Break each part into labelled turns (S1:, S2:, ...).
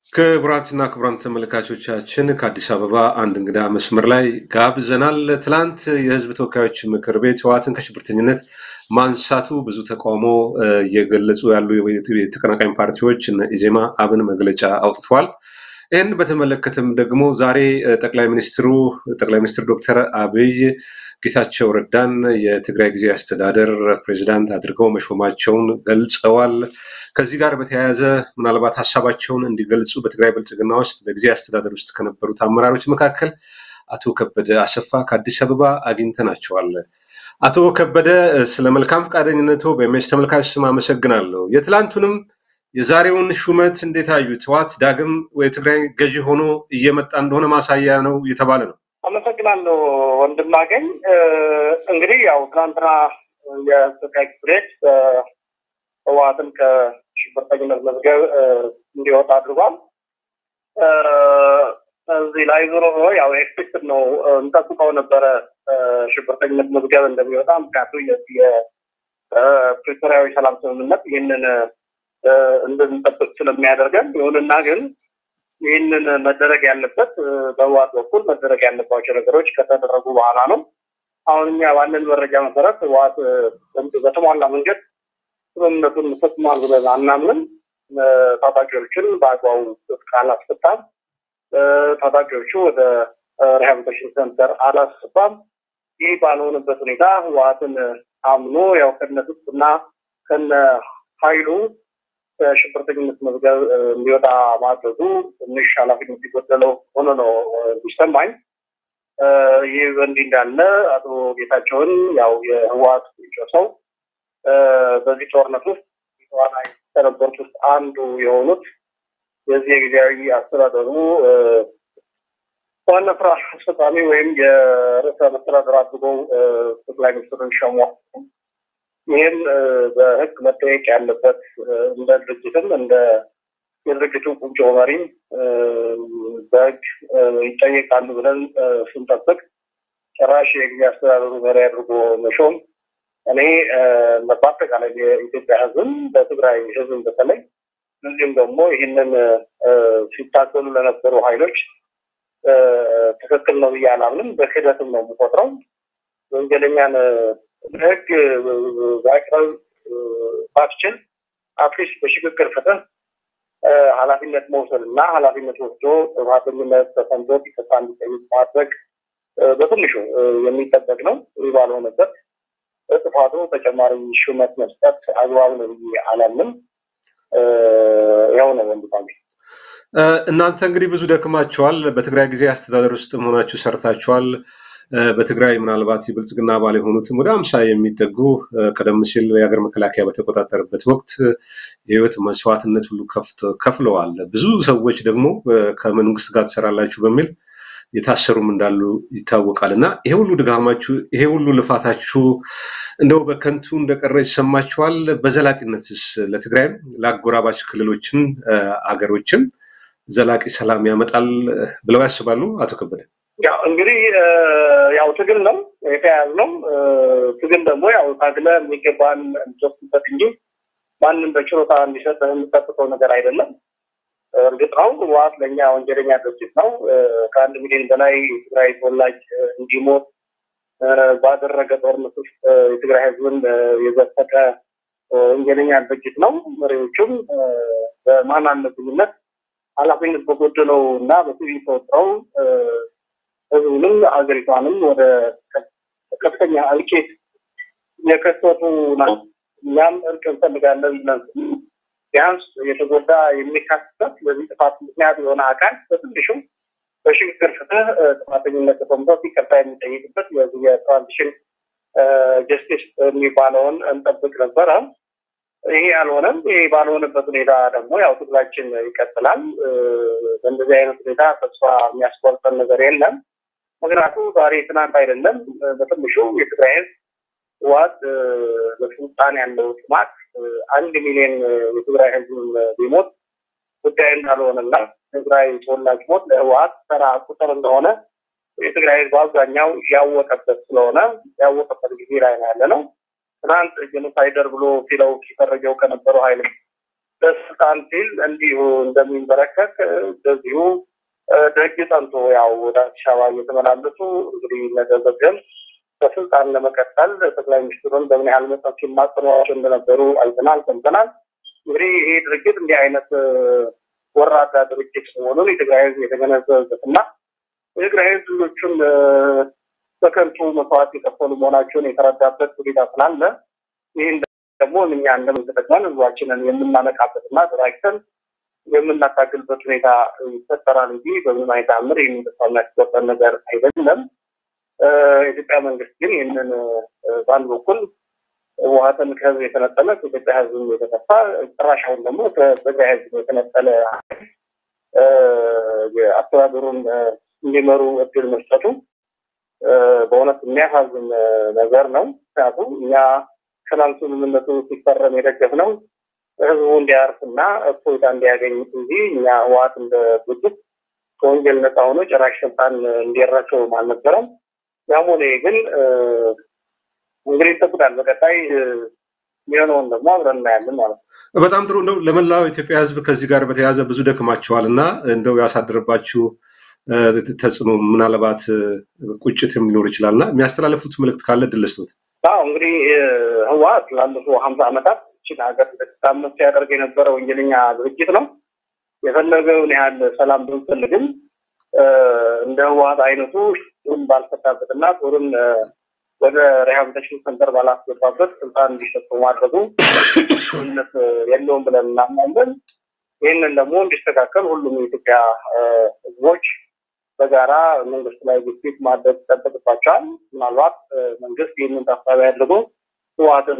S1: ክቡራትና ክቡራን ተመልካቾቻችን ከአዲስ አበባ አንድ እንግዳ መስመር ላይ ጋብዘናል። ትላንት የህዝብ ተወካዮች ምክር ቤት ህወሓትን ከሽብርተኝነት ማንሳቱ ብዙ ተቃውሞ እየገለጹ ያሉ የተቀናቃኝ ፓርቲዎች እነ ኢዜማ፣ አብን መግለጫ አውጥተዋል። ይህን በተመለከተም ደግሞ ዛሬ ጠቅላይ ሚኒስትሩ ጠቅላይ ሚኒስትር ዶክተር አብይ ጌታቸው ረዳን የትግራይ ጊዜ አስተዳደር ፕሬዚዳንት አድርገው መሾማቸውን ገልጸዋል። ከዚህ ጋር በተያያዘ ምናልባት ሀሳባቸውን እንዲገልጹ በትግራይ ብልጽግና ውስጥ በጊዜ አስተዳደር ውስጥ ከነበሩት አመራሮች መካከል አቶ ከበደ አሰፋ ከአዲስ አበባ አግኝተናቸዋል። አቶ ከበደ ስለ መልካም ፈቃደኝነቱ በኤምኤስ ተመልካች ስም አመሰግናለሁ። የትላንቱንም የዛሬውን ሹመት እንዴት አዩት? ህወሓት ዳግም የትግራይ ገዢ ሆኖ እየመጣ እንደሆነ ማሳያ ነው እየተባለ ነው።
S2: አመሰግናለሁ ወንድማገኝ። እንግዲህ ያው ትናንትና የጠቅላይ ምክር ቤት ህወሓትን ከሽብርተኝነት መዝገብ እንዲወጣ አድርጓል። እዚህ ላይ ዞሮ ዞሮ ያው ኤክስፔክትድ ነው እንጠብቀው ነበረ ሽብርተኝነት መዝገብ እንደሚወጣ። ምክንያቱ የፕሪቶሪያዊ ሰላም ስምምነት ይህንን እንድንጠብቅ ስለሚያደርገን፣ ይሁንና ግን ይህንን መደረግ ያለበት በህወሓት በኩል መደረግ ያለባቸው ነገሮች ከተደረጉ በኋላ ነው። አሁን እኛ ባለን መረጃ መሰረት ህወሓት በተሟላ መንገድ ስምምነቱን ፈጽሟል ብለን አናምንም። ታጣቂዎችን በአግባቡ ትጥቅ አላስፈታም። ታጣቂዎቹ ወደ ሪሃቢሊቴሽን ሴንተር አላስገባም። ይህ ባልሆነበት ሁኔታ ህወሓትን አምኖ ያው ከነ ትጥቅ እና ከነ ኃይሉ ከሽብርተኝነት መዝገብ እንዲወጣ ማድረጉ ትንሽ ኃላፊነት የጎደለው ሆኖ ነው የሚሰማኝ። ይህ በእንዲህ እንዳለ አቶ ጌታቸውን ያው የህወሓት ሰው በዚህ ጦርነት ውስጥ ተዋናይ ከነበሩት ውስጥ አንዱ የሆኑት የዚህ የጊዜያዊ አስተዳደሩ ዋና ስራ አስፈጻሚ ወይም የርዕሰ መስተዳድር አድርገው ጠቅላይ ሚኒስትሩን ሸሟ። ይህም በህግ መጠየቅ ያለበት እንደ ድርጅትም እንደ የድርጅቱ ቁንጮ መሪም በህግ ይጠየቃሉ ብለን ስንጠብቅ ጭራሽ የጊዜ አስተዳደሩ መሪ አድርጎ መሾም እኔ በአጠቃላይ የኢትዮጵያ ህዝብም በትግራይ ህዝብም በተለይ እንዲሁም ደግሞ ይህንን ሲታገሉ ለነበሩ ኃይሎች ትክክል ነው ብዬ አላምንም። በክህደትም ነው የምቆጥረው። ወንጀለኛን ህግ ማቅረብ ባትችል አትሊስት በሽግግር ፍትህ ኃላፊነት መውሰድ እና ኃላፊነት ወስዶ ጥፋተኝነት ተሰምቶት ይቅርታ እንዲጠይቅ ማድረግ በትንሹ የሚጠበቅ ነው። ይህ ባልሆነበት ጥፋቱ ተጨማሪ ሹመት መስጠት አግባብ ነው ብዬ አላምንም። ያው ነው ወንድማሚ።
S1: እናንተ እንግዲህ ብዙ ደክማችኋል። በትግራይ ጊዜ አስተዳደር ውስጥ መሆናችሁ ሰርታችኋል። በትግራይ ምናልባት የብልጽግና አባል የሆኑትም ወደ አምሳ የሚጠጉ ቀደም ሲል የሀገር መከላከያ በተቆጣጠረበት ወቅት የህይወት መስዋዕትነት ሁሉ ከፍለዋል። ብዙ ሰዎች ደግሞ ከመንግስት ጋር ትሰራላችሁ በሚል የታሰሩም እንዳሉ ይታወቃል። እና ይሄ ሁሉ ድጋማችሁ ይሄ ሁሉ ልፋታችሁ እንደው በከንቱ እንደቀረ ይሰማችኋል? በዘላቂነትስ ለትግራይም ለአጎራባች ክልሎችም አገሮችም ዘላቂ ሰላም ያመጣል ብለው ያስባሉ? አቶ ከበደ
S2: ያው እንግዲህ ያው ትግል ነው የተያያዝ ነው። ትግል ደግሞ ያው ታግለ የሚገባን የምትወስድበት እንጂ ማንም በችሮታ እንዲሰጥ የምጠብቀው ነገር አይደለም። እርግጥ ነው ህወሓት ለእኛ ወንጀለኛ ድርጅት ነው። ከአንድ ሚሊዮን በላይ የትግራይ ተወላጅ እንዲሞት ባደረገ ጦርነት ውስጥ የትግራይ ህዝብን የዘፈቀ ወንጀለኛ ድርጅት ነው። መሪዎቹም በማን አለብኝነት ኃላፊነት በጎደለው እና በሲቪል ተወጥረው ህዝቡንም አገሪቷንም ወደ ከፍተኛ እልቂት የከተቱ ናቸው። እኛም እርቅ እንፈልጋለን ብለን ቢያንስ የተጎዳ የሚካስበት በዚህ ጥፋት ምክንያት የሆነ አካል በትንሹ በሽግግር ፍትህ ጥፋተኝነት ተሰምቶት ይቅርታ የሚጠይቅበት የዚህ የትራንዚሽን ጀስቲስ የሚባለውን እንጠብቅ ነበረ። ይሄ አልሆነም። ይሄ ባልሆነበት ሁኔታ ደግሞ ያው ትግላችን ይቀጥላል። በእንደዚህ አይነት ሁኔታ ተስፋ የሚያስቆርጠን ነገር የለም። ምክንያቱ ዛሬ ትናንት አይደለም። በትንሹ የትግራይ ህዝብ ህወሓት በስልጣን ያለው ጥማት አንድ ሚሊዮን የትግራይ ህዝብ ቢሞት ጉዳይ እንዳልሆነና ትግራይ ተወላጅ ሞት ለህወሓት ተራ ቁጥር እንደሆነ የትግራይ ህዝብ አብዛኛው ያወቀበት ስለሆነ ያወቀበት ጊዜ ላይ ነው ያለ ነው። ትናንት ጄኖሳይደር ብሎ ሲለው ሲፈረጀው ከነበረው ኃይል ለስልጣን ሲል እንዲሁ እንደሚንበረከክ እንደዚሁ ደጅ ጠንቶ ያው ወደ አዲስ አበባ እየተመላለሱ እንግዲህ ነገዘገም በስልጣን ለመቀጠል ጠቅላይ ሚኒስትሩን በምን ያህል መጠን ሲማጽኗቸው እንደነበሩ አይተናል፣ ሰምተናል። እንግዲህ ይሄ ድርጅት እንዲህ አይነት ወራዳ ድርጅት መሆኑን የትግራይ ህዝብ የተገነዘበበት እና የትግራይ ህዝብ ልጆቹን በከንቱ መስዋዕት የከፈሉ መሆናቸውን የተረዳበት ሁኔታ ስላለ ይህን ደግሞ እኛ እንደምንተጠቅመን ህዝባችንን የምናነቃበት እና ተራክተን የምናታግልበት ሁኔታ ይፈጠራል እንጂ በምንም አይነት አምር ይህን ተስፋ የሚያስቆጠን ነገር አይደለም። የኢትዮጵያ መንግስት ግን ይህንን በአንድ በኩል ህወሓትን ከህዝብ የተነጠለ ከኢትዮጵያ ህዝብ የተከፋ ጭራሻውን ደግሞ ከትግራይ ህዝብ የተነጠለ አስተዳደሩን እንዲመሩ እድል መስጠቱ በእውነት የሚያሳዝን ነገር ነው። ምክንያቱም እኛ ሰላም ስምምነቱ ሲፈረም የደገፍነው ህዝቡ እንዲያርፍና እፎይታ እንዲያገኝ እንጂ እኛ ህወሓት እንደ ድርጅት ከወንጀል ነፃ ሆኖ ጭራሽ ስልጣን እንዲረሰው አልነበረም። ያም ሆነ ግን እንግዲህ ይጠብቃል። በቀጣይ የሚሆነውን ደግሞ አብረን እናያለን ማለት ነው።
S1: በጣም ጥሩ። እንደው ለመላው ኢትዮጵያ ህዝብ ከዚህ ጋር በተያያዘ ብዙ ደክማቸዋል እና እንደው ያሳደረባችሁ ተጽዕኖ ምናልባት ቁጭትም ሊኖር ይችላል እና የሚያስተላለፉት መልእክት ካለ ድል ስጡት።
S2: አዎ እንግዲህ ህወሓት ላለፉ ሀምሳ ዓመታት ችን ሀገር ታመስ ሲያደርግ የነበረ ወንጀለኛ ድርጅት ነው። የፈለገውን ያህል ሰላም ብንፈልግም እንደ ህወሓት አይነቱ ጦሩን ባልፈታበት እና ጦሩን ወደ ሪሃብሊቴሽን ሰንተር ባላስገባበት ስልጣን እንዲሰጡ ማድረጉ ነት የለውም ብለን እናምናለን። ይህንን ደግሞ እንዲስተካከል ሁሉም የኢትዮጵያ ህዝቦች በጋራ መንግስት ላይ ግፊት ማድረግ ይጠበቅባቸዋል። ምናልባት መንግስት ይህንን ታሳቢ አድርጎ ህወሓትን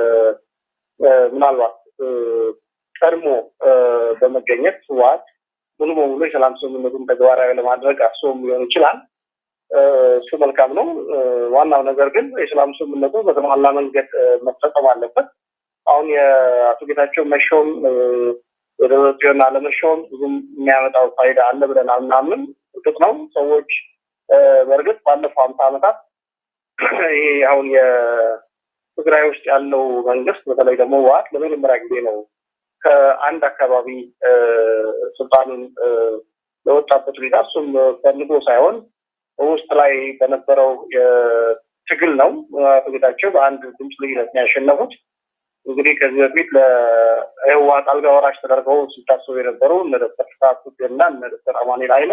S2: ምናልባት ቀድሞ በመገኘት ህወሓት ሙሉ በሙሉ የሰላም ስምምነቱን ተግባራዊ ለማድረግ አስቦም ሊሆን ይችላል። እሱ መልካም ነው። ዋናው ነገር ግን የሰላም ስምምነቱ በተሟላ መንገድ መፈጸም አለበት። አሁን የአቶ ጌታቸው መሾም የደብረጽዮን አለመሾም ብዙም የሚያመጣው ፋይዳ አለ ብለን አናምንም። እርግጥ ነው ሰዎች በእርግጥ ባለፈው ሀምሳ ዓመታት ይሄ አሁን የትግራይ ውስጥ ያለው መንግስት በተለይ ደግሞ ህወሓት ለመጀመሪያ ጊዜ ነው ከአንድ አካባቢ ስልጣኑን ለወጣበት ሁኔታ እሱም ፈልጎ ሳይሆን ውስጥ ላይ በነበረው ትግል ነው አቶ ጌታቸው በአንድ ድምፅ ልዩነት ያሸነፉት። እንግዲህ ከዚህ በፊት ለህወሓት አልጋ ወራሽ ተደርገው ሲታሰቡ የነበሩ እነ ዶክተር ፍስሀት እና እነ ዶክተር አማኑኤል ኃይለ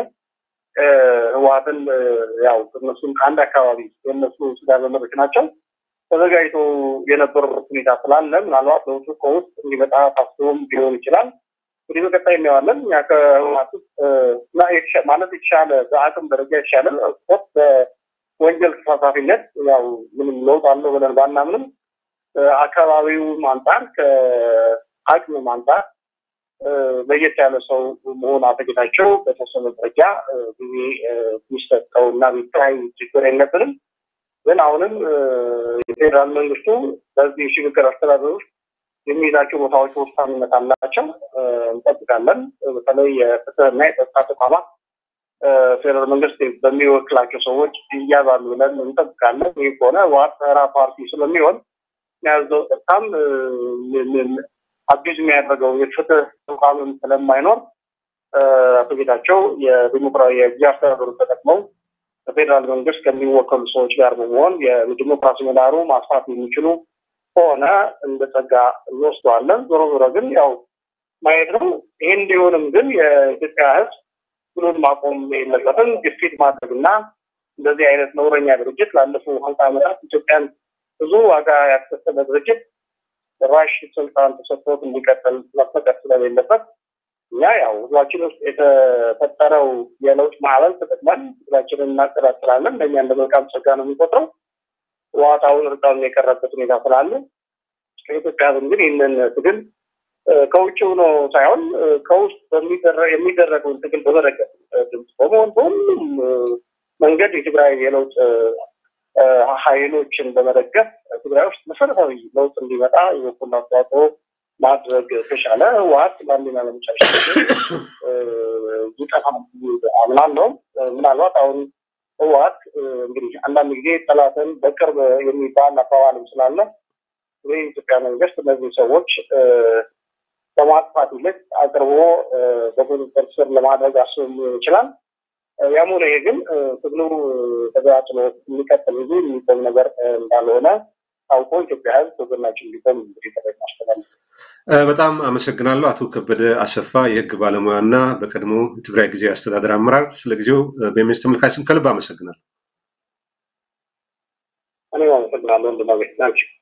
S2: ህወሓትን ያው እነሱም ከአንድ አካባቢ የእነሱ ስጋ ዘመዶች ናቸው ተዘጋጅቶ የነበሩበት ሁኔታ ስላለ ምናልባት ለውጡ ከውስጥ እንዲመጣ ታስቦም ሊሆን ይችላል። እንግዲህ በቀጣይ እናየዋለን። እኛ ከህወሓት ውስጥ ማለት የተሻለ በአቅም ደረጃ የተሻለ ስፖርት በወንጀል ተሳታፊነት ያው ምንም ለውጥ አለው ብለን ባናምንም አካባቢው አንጻር ከአቅም አንጻር ለየት ያለ ሰው መሆን አተጌታቸው በተወሰነ ደረጃ ጊዜ የሚሰጠው እና ቢታይ ችግር የለብንም። ግን አሁንም የፌዴራል መንግስቱ በዚህ ሽግግር አስተዳደር ውስጥ የሚይዛቸው ቦታዎች ወሳኝነት አላቸው። እንጠብቃለን። በተለይ የፍትህና የጸጥታ ተቋማት ፌዴራል መንግስት በሚወክላቸው ሰዎች ይያዛሉ ብለን እንጠብቃለን። ይህ ከሆነ ህወሓት ተራ ፓርቲ ስለሚሆን የያዘው ጸጥታም አቢዝ የሚያደርገው የፍትህ ተቋምም ስለማይኖር አቶ ጌታቸው የዲሞክራሲ የጊዜ አስተዳደሩን ተጠቅመው በፌዴራል መንግስት ከሚወከሉ ሰዎች ጋር በመሆን የዲሞክራሲ ምህዳሩ ማስፋት የሚችሉ ከሆነ እንደ ጸጋ እንወስደዋለን። ዞሮ ዞሮ ግን ያው ማየት ነው። ይህ እንዲሆንም ግን የኢትዮጵያ ህዝብ ብሎን ማቆም የለበትም። ግፊት ማድረግና እንደዚህ አይነት ነውረኛ ድርጅት ላለፉ ሀምሳ ዓመታት ኢትዮጵያን ብዙ ዋጋ ያስከፈለ ድርጅት ራሽ ስልጣን ተሰጥቶት እንዲቀጥል መፈቀድ ስለሌለበት እኛ ያው ህዝባችን ውስጥ የተፈጠረው የለውጥ ማዕበል ተጠቅመን ህዝባችንን እናቀጣጥላለን። ለእኛ እንደ መልካም ጸጋ ነው የሚቆጥረው። ህወሓታውን እርቃኑን የቀረበት ሁኔታ ስላለ ከኢትዮጵያ ህዝብ ግን ይህንን ትግል ከውጭ ሆኖ ሳይሆን ከውስጥ የሚደረገውን ትግል በመደገፍ ድምፅ በመሆን በሁሉም መንገድ የትግራይ የለውጥ ኃይሎችን በመደገፍ ትግራይ ውስጥ መሰረታዊ ለውጥ እንዲመጣ የበኩሉን አስተዋጽኦ ማድረግ ተሻለ። ህወሓት ለአንደኛ ለመጨረሻ ይጠፋ አምናለሁ። ምናልባት አሁን ህወሓት እንግዲህ አንዳንድ ጊዜ ጠላትን በቅርብ የሚባል አባባልም ስላለ የኢትዮጵያ መንግስት እነዚህ ሰዎች ከማጥፋት ይልቅ አቅርቦ በቁጥጥር ስር ለማድረግ አስቦ ይችላል። ያም ሆነ ይሄ ግን ትግሉ ተገጣጥሎ የሚቀጥል እንጂ የሚቆም ነገር እንዳልሆነ ታውቆ ኢትዮጵያ ሕዝብ ትግላችን እንዲቆም እንግዲህ ጥሪ ማስተላለፍ
S1: በጣም አመሰግናለሁ። አቶ ከበደ አሰፋ የህግ ባለሙያና በቀድሞ የትግራይ ጊዜ አስተዳደር አመራር፣ ስለ ጊዜው በኢሜስ ተመልካች ስም ከልብ አመሰግናለሁ።
S2: እኔም አመሰግናለሁ። እንድናገኝ ናቸው